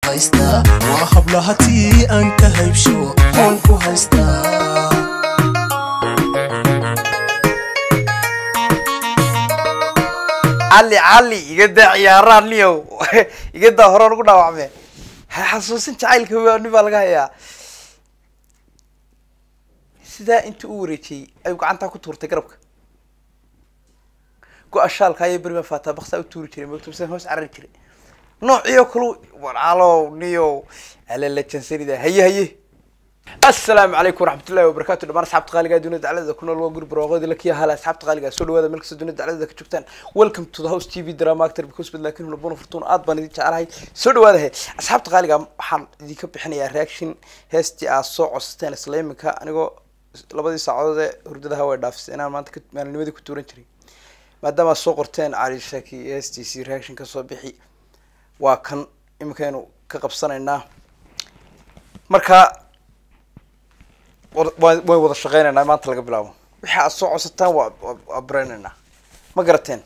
haystaa waa hablahatii aan ka haybsho oon ku haystaa cali cali iga daa ciyaaraan niyow iga daa horaan ugu dhaawacme ha xasuusin jacaylka waani baa laga hayaa sidaa intii u wareejiyey ayuu gacantaa ku tuurtay garabka go-a shaalka ayay berima faataa baksaa u tuuri jiray mogto mise hoos carari jiray noociyo kalu walaalow niyow alala jansanida haye haye asalaamu calaykum waraxmatullahi wabarakatu dhamaan asxaabta qaaliga dunida dacladada ku nool waa guri barwaaqoodi lakiya hala asxaabta qaaliga soo dhawaada meel kasta dunida dacladada ka joogtaan welcome to the house tv drama actor because but laakiin huna bona fortuna aad baan idin jecelahay soo dhawaada he asxaabta qaaliga waxaan idinka bixinayaa reaction heestii aad soo codsateen isla iminka anigoo labadii saacadood ee hurdadaha way dhaafisay inaan maanta ka- maalinimadii ku tuuran jiray maadaama aad soo qorteen cali shaki heestiisii reaction kasoo bixi waa kan iminkaynu ka qabsanaynaa marka wad- waa- way wada shaqeynaynaa maanta laga bilaabo wixii aad soo codsataan waa waa- waa bareynaynaa ma garateen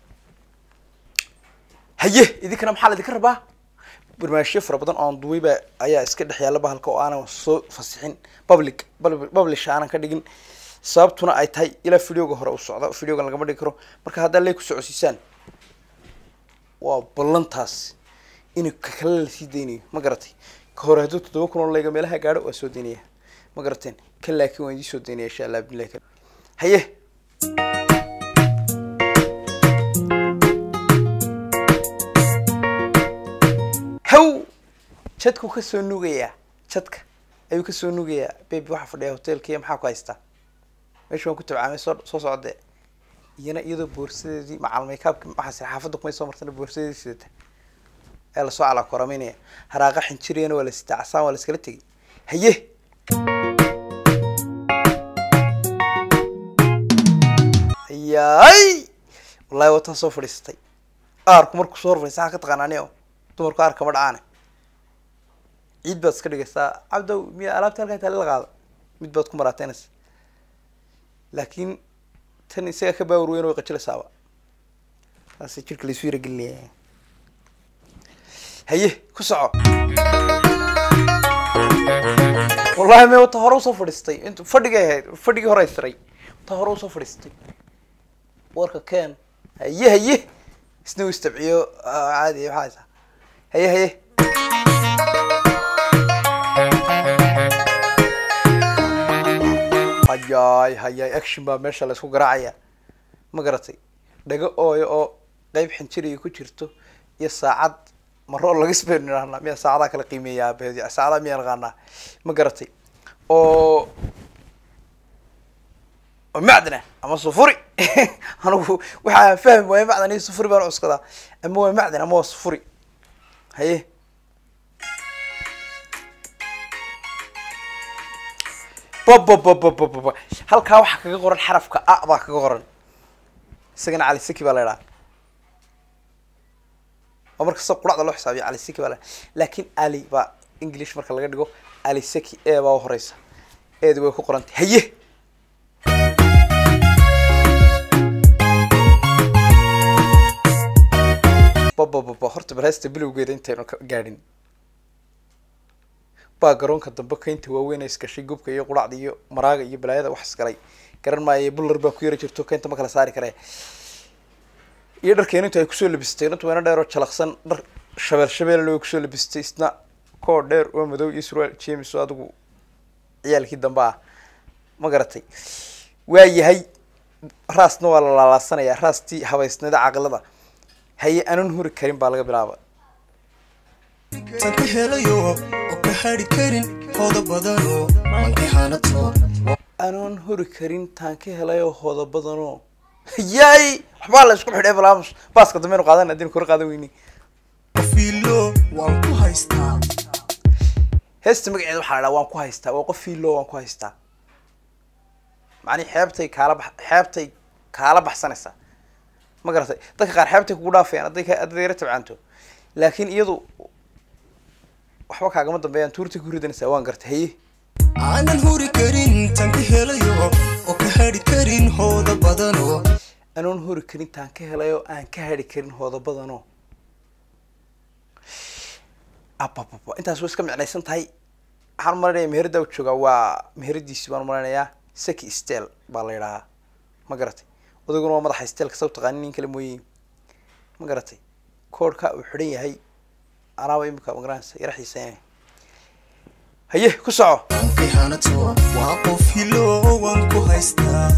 haye idinkana maxaa laidinka rabaa barnaamijyo fara badan oon duwayba ayaa iska dhex yaalla bahalka oo aanan soo fasixin public pub- publish aanan ka dhigin sababtuna ay tahay ilaa videoga hore u socda videogan lagama dhigi karo marka haddaa lay ku socodsiisaan waa ballantaas in ka kale lasii daynayo ma garatay ka hore hadduu toddoba kun oo layga meelaha gaadho waa soo daynaya ma garateen kan laakiin waan idiin soo daynaya insha allah bilahi kar haye haw jadku kasoo nugayaa jadka ayuu kasoo nugayaa baby waxaa fadhiya hotelkiiya maxaa ku haystaa meesha waan ku tabcaamay soo soo socde iyana iyadoo boorsadeedii macal makeup waxaas xaafadda kumay soo martana boorsadeedii sidata ee lasoo calaakorameynaya haraaqa xinjiriyana waa la sitaa casaan waa la iskala tegay haye yaay wallahi wataan soo fadhiisatay aarku markuu soo horfadhiista maxaa ka taqaanaa o dumarku aar kama dhacaane ciid baad iska dhigaysaa cabdow miya alaabta halkaa taali la qaada mid baad ku maraateynaysa laakiin tan isagaa ka baawar weyn way qajilaysaaba saasay jirka laysu yaragelinaya haye ku soco wallahi me wata hore usoo fadhiistay int fadhigay ahayd fadhigii hore ay siray wata hore usoo fadhiistay warka ken haye haye isna uu istabciyo ah, caadi maxaa haysaa haye haye hayaay hayaay action baa meesha laysku garaacaya ma garatay dhago ooyo oo qeyb xinjiriga ku jirto iyo saacad maro laga sben idhahnaa miyaa saacadaa kala qiimeeyaa abeedi saacadaha miyaa naqaanaa ma garatay oo oo macdana ama sufuri anigu waxaa fahmi waaya macdan iyo sufuri baan cuskadaa ama waa macdan ama waa sufuri haye babababababa halkaa waxaa kaga qoran xarafka a baa kaga qoran isagana cali saki baa la idhaha oo markasta quracda loo xisaabiyo cali saki baa la laakiin ali baa english marka laga dhigo ali saki e baa u horeysa eedi way ku qorantay haye babababa horta barheesta bilowgeeda intaynu ka gaadhin baa garoonka dambe kaynta waaweyn ay isgashay gubka iyo quracda iyo maraaga iyo balaayada wax isgalay garan maayo bular baa ku yara jirto kaynta ma kala saari karee iyo dharkeenu inta ay kusoo labistay inta weyna dheer oo jalaqsan dhar shabeel shabeelna way kusoo labistay isna koo dheer oo madow iyo surwaal james oo adigu ciyaalkii dambe ah ma garatay waa yahay raasna waa la laalaasanayaa raastii habaysnida caqilada haye anan huri karin baa laga bilaaba tan ka helayo oo ka hadhi karin hooda badanoo manka hanato anoon hori karin taan ka helayo hooda badanoo yaay waxbaa la isku xidhay balaamus baaska dambeenu qaadan haddii kor qaadan weyni qofiilo waan ku haystaa heesta magaceeda waxaa la dhaha waan ku haystaa waa qof fiilo waan ku haystaa macnihi xeebtay kaala bax xeebtay kaala baxsanaysaa ma garatay dadka qaar xeebtay kugu dhaafayaan hadday ka- hadday yara tabcaanto laakiin iyadu waxba kaagama dambeeyaan tuurtay ku ridanaysaa waan gartay haye aanan huri karin tan ka helayo oo ka hadhi karin hooda badanoo anoon hori karin taan ka helay oo aan ka hadhi karin hooda badanoo abababa intaas way iska micnaysan tahay waxaan malanaya meherada u joogaa waa meheradiisi baan malaynayaa seki stel baa la yidhahaa ma garatay odaguna waa madaxa stelka sa taqaanin nin kale mooye ma garatay koodhka uu xidhan yahay anaaba imika magaranaysa yara xiiseynaya haye ku soco wankay hanato waa qof hilo waan ku haystaa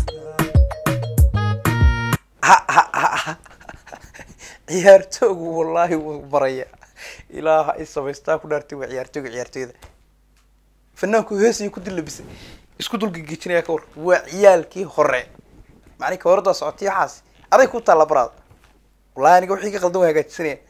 ha ha ha ha ciyaartoogu wallaahi wuu baraya ilaaha ay samaystaa ku dhaartay waa ciyaartooga ciyaartooyda fanaanku heesaya ku dillabisay isku dulgegejinaya ka war waa ciyaalkii hore macni ka hordaa socotay waxaas aday ku taalla baraad wallahi aniga wixii ka qaldan waa hagaajisanaya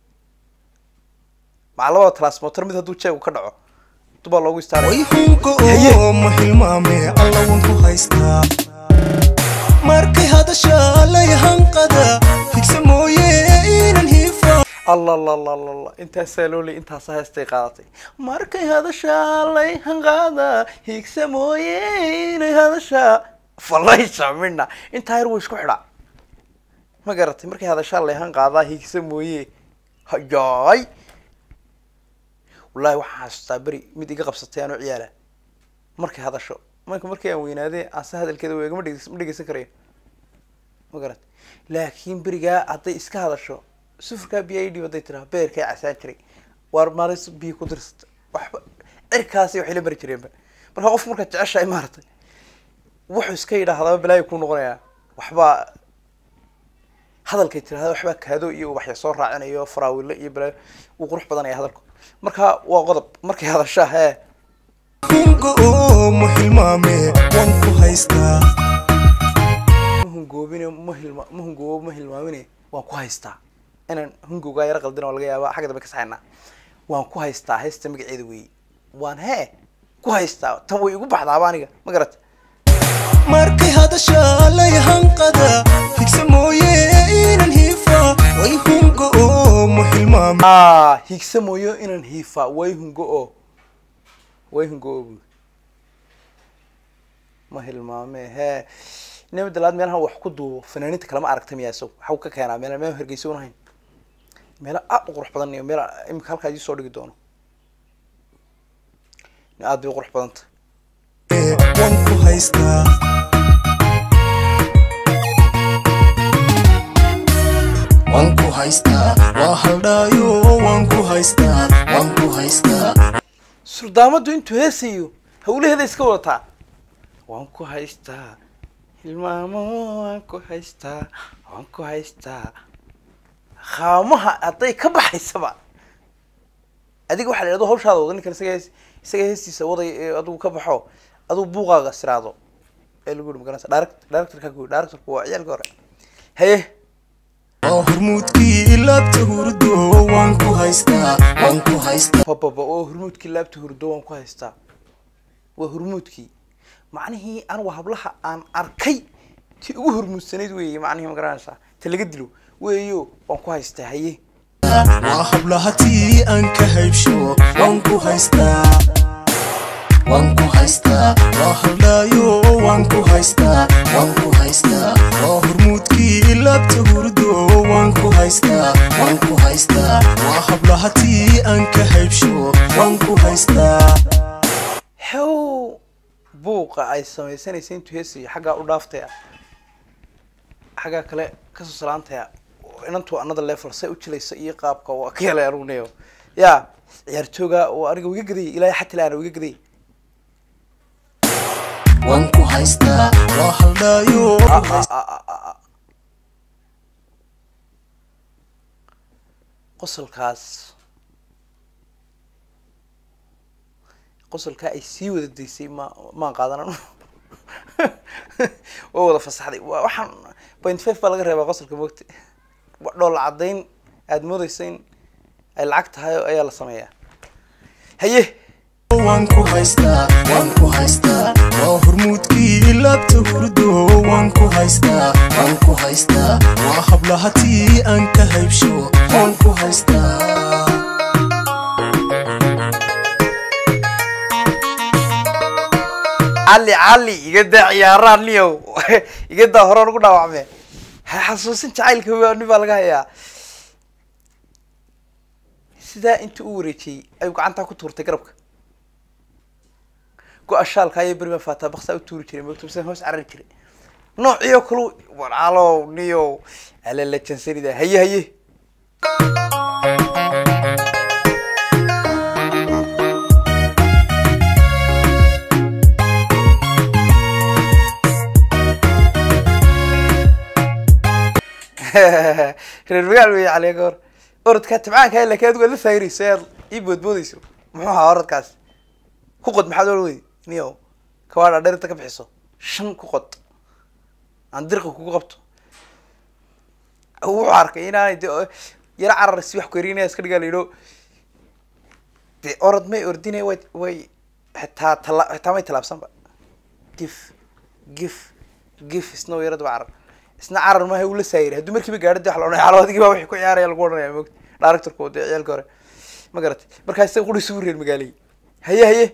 maca labada transmotor mid hadduu jeegu ka dhaco dubaa loogu istaaraya way hunka oo ma hilmaame alla waan ku haystaa markay hadasha lay hanqada higsa mooye inan hiifa alla la la la la intaasaa loo leeyay intaasaa heestay qaadatay markay hadashaa lay hanqaada higsa mooye inay hadashaa falaysa midna intaa yar wuu isku xidhaa ma garatay markay hadashaa lay hanqaadaa higsa mooye hayaay wallahi waxaan xasuustaa beri mid iga qabsatay anoo ciyaala markay hadasho marka markii aan weynaadee aan se hadalkeeda weega ma dhegeys- ma dhegeysan karayo ma garatay laakiin berigaa hadday iska hadasho sufurkaa biyo ay dhib hadday tiraa beerkaa casaan jiray waar maalis biyo ku dirsata waxba cirkaasi waxay la mari jireenba marka qof markaad jeceshahay maaratay wuxuu iska yidhaahdaa balaayo kuu noqonayaa waxbaa hadalkay tirahda waxbaa kaado iyo ubaxya soo raacinayo faraawilo iyo balaayo uu qurux badanaya hadalku marka waa qodob markay hadashaa hee hunka oo ma hilmaame waan ku haystaa mahungoobine ma hilma mahungoobo ma hilmaamine waan ku haystaa inaan hungowgaa yara qaldin oo laga yaaba xagga dambe ka saxaynaa waan ku haystaa heesta magaceeda weeye waan hee ku haystaa tan way igu baxdaaba aniga ma garata markay hadasha lay hanqada higsa mooye inan hiifa way hunka oo ma hilmaame ah higsa mooyo inaan hiifaa way hungo oo way hungo oo buuri ma hilmaame hee inama dalaad meelahan wax ku duubo fanaaniinta kalema aragta miyaa isagu waxuu ka keenaa meel meel hergeysa unahayn meelo aad u qurux badan iyo meel imika halkaa idii soo dhigi doono aad bay u qurux badanta waan ku haystaa waan ku haystaa waa haldhaayo waan ku haystaa waan ku haystaa suldaamadu intuu heesayo hawlaheeda iska wadataa waan ku haystaa hilmaamo waan ku haystaa waan ku haystaa qaamaha hadday ka baxaysaba adiga waxaa la yidhahdo hawshaada wada ninkan isaga hees isaga heestiisa waday ee adigu ka baxo adigu buuqaaga siraado ee lagu yihi magaranaysa direct directorka ku directorku waa ciyaalka hore haye waa hormuudkii laabta hurdo waan ku haystaa waan ku haystaa bababa oo hurmuudkii laabta hurdo waan ku haystaa waa hurmuudkii macnihii anigu hablaha aan arkay ti ugu hormuudsanayd weeye macnihii ma garanaysaa ta laga dilo weeyo waan ku haystaa haye waa hablahatii aan ka haybsho waan ku haystaa waan ku haystaa waa haldhaayo waan ku haystaa waan ku haystaa waa hormuudkii laabta hurdo waan ku haystaa waan ku haystaa waa hablahatii aan ka haybsho waan ku haystaa xew buuqa ay samaysanaysa intuu heesayo xaggaa u dhaaftaya xaggaa kale kasoo salaantaya inantu another level say u jilaysa iyo qaabka waa ka helay anugunayo ya ciyaartooga oo aniga wiga gadayay ilaahay xatil aana wiga gadayay waan ku haystaa waa haldhaayo Ah, ah, ah, ah, ah, ah. qosolkaas qosolkaa ay sii wada daysay ma maan qaadanan waa wada fasaxday wa- waxaan point five baa laga reebaa qosolka mogta wa- dhoola caddayn aada moodeysa in ay lacag tahay oo ayaa la sameeyaa haye waan ku haystaa waan ku haystaa waa hormuudkii laabta hurdo waan ku haystaa waan ku haystaa waa hablahatii aan ka haybsho waan ku haystaa cali cali iga daa ciyaaraan niyow iga daa horaan ugu dhaawacme ha xasuusin jacaylka waa nin baa laga hayaa sidaa intii u wareejiyey ayuu gacantaa ku tuurtay garabka go-a shaalka ayay berima faataa baksaa u tuuri jiray mogto mise hoos carari jiray noociyo kalu walaalow niyow alala jansanida haye haye reer magaal wey caliya goor orodkaa tibcaanka laakiin adigu la sayrayso aad ii boodboodayso muxuu ahaa orodkaas ku qod maxaad ola weydi niyo kawaadha dheerinta ka bixiso shan ku qod aan dirqa kugu qabto wuxuu arkay inaanay de yaro carar si wax ku erinaya iska dhigaa layidho de orod may ordinay way way xitaa tala xitaa may tallaabsanba gif gif gif isna way yarad waa carar isna carar maaha uu la saayiri hadduu markiiba gaadho de wax la odhanaya calawadigi baa wixii ku ciyaaraya lagu odhanaya mogta directorku dee ciyaalka hore ma garatay markaa isaga quri isugu reer magaalay haye haye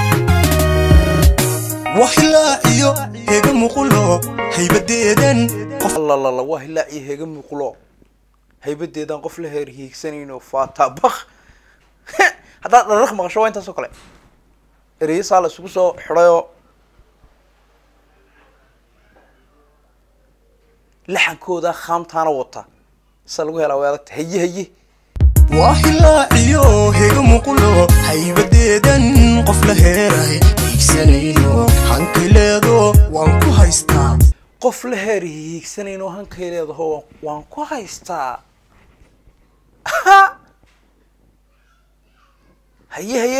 waxilaaciyo hega muqulo haybadeedan qof allalala waa hilaa iyo hega muuqlo haybadeedaan qof la heer hiigsanayno fata bak haddaad dharark maqasho waa intaas oo kale ereyo saa la isugu soo xidhayoo laxankooda khaamtaana wata sa lagu helaa way adagta haye haye waxilaaciyo hega muqulo haybadeedan qof la heerahay hiigsanayno hankileedo waan ku haystaa qof la heer hiigsanayno hankay leedaho waan ku haystaa haye haye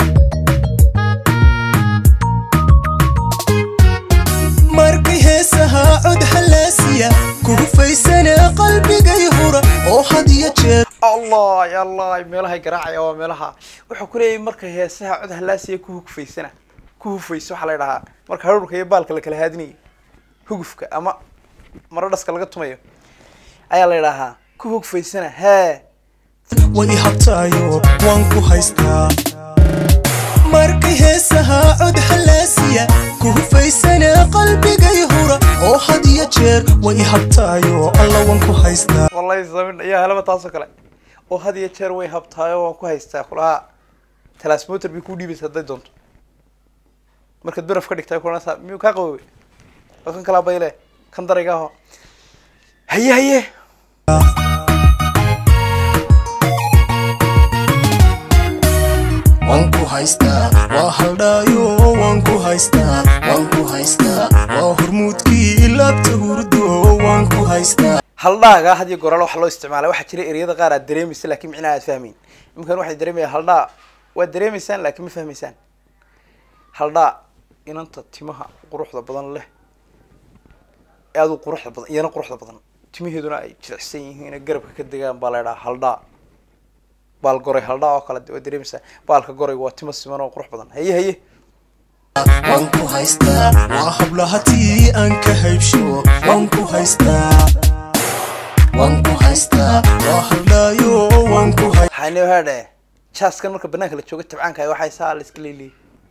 markay heesahaa cod halaasiya kugu faysana qalbigay hura oo had iyo jeer allah ya allah meelahay garaacaya waa meelaha wuxuu ku leeyahay marka heesaha cod halaasiya ku hugfaysana ku hufayso waxaa la idhahaa marka haruurka iyo baalka la kala haadinayo hugufka ama maro dhaska laga tumayo ayaa la idhahaa ku hugfaysana hee way i habtaayo waan ku haystaa markay heesahaa cod halaasiya kugu faysana qalbigay hura oo had iyo jeer way i habtaayo alla waan ku haystaa wallahi samin ayaa helaba taasoo kale oo had iyo jeer way habtaayo waan ku haystaa kulaha talasmoter bay kuu dhiibaysa hadday doonto markaad baraf ka dhigtay kulanaysaa miyuu kaa qaboobay waa kan kalaa bayle kan darayga aho haye haye waan ku haystaa waa haldhaayo waan ku haystaa waan ku haystaa waa hormuudkii laabta hurdo waan ku haystaa haldhaaga had iyo goraal waxa loo isticmaala waxaa jira ereyada qaar aad dareemaysa laakiin micnaha aad fahmeyn iminkan waxay dareemaya haldhaa waad dareemaysaan laakiin ma fahmaysaan haldhaa inanta timaha quruxda badan leh ee aadu quruxda badan iyana quruxda badan timaheeduna ay jilicsan yihiin ee garabka ka degaan baa la idhaha haldhaa baal goray haldhaa oo kale waad dareemaysaa baalka gorayga waa timo siman oo qurux badan haye haye waan ku haystaa waa hablahatii aan ka haybsho waan ku haystaa waan ku haystaa waa haldhaayo waan ku waxaane waxaa dhe jaaskan marka banaanka la jooga tabcaanka ay waxay saa la iska leeleeyay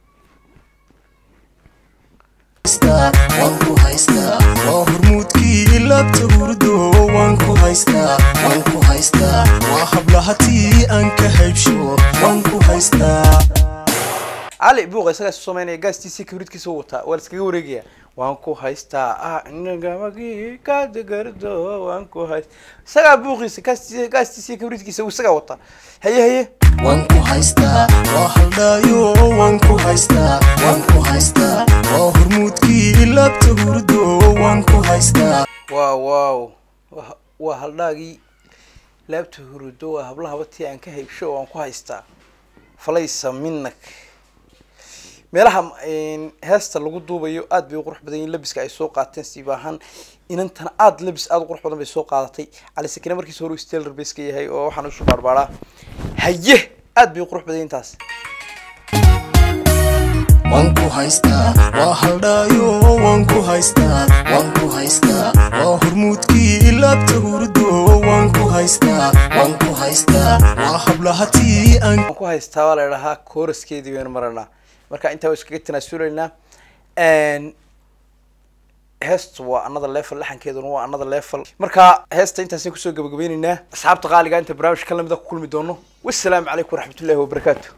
haystaa waan ku haystaa waa hormuudkii laabta hurdo waan ku haystaa waan ku haystaa waa hablahatii aan ka haybsho waan ku haystaa cali buuqa isagaa isu samaynaya gaastiisii kabridkiisa u wataa waa la iskaga wareegaya waan ku haystaa ah inagamagii kadegardo waan ku hayst isagaa buuqiisa gaastiisa gaastiisii kabridkiisa uu isagaa wataa haye haye waan ku haystaa waa haldhaayo waan ku haystaa waan ku haystaa waa hormuudkii laabta hurdo waan ku haystaa waaw waaw wa- waa haldhaagii laabta hurudo waa hablahaba tii aan ka haybsho oo aan ku haystaa falaysa minak meelaha mm, heesta lagu duubayo aad bay u qurux badan yihin labiska ay soo qaateen siib ahaan inantana aad labis aad u qurux badan bay soo qaadatay cali sakine markiisa hore steller bay iska yahay oo waxaan isu baarbaaraa haye aad bay u qurux badan yihin taas waan ku haystaa waa haldhaayo waan ku haystaa waan ku haystaa waa hormuudkii laabta hurdo waan ku haystaa waan ku haystaa waa hablahatii aan waan ku haystaa waa la idhahaa kooraskeedii baynu maranaa marka intaa waa iskaga tanaasulaynaa heestu waa another level laxankeeduna waa another level marka heesta intaasaan kusoo gabagabaynaynaa asxaabta qaaliga inta barnaamijka lamida ku kulmi doono wassalaamu calaykum waraxmatullahi wabarakaatu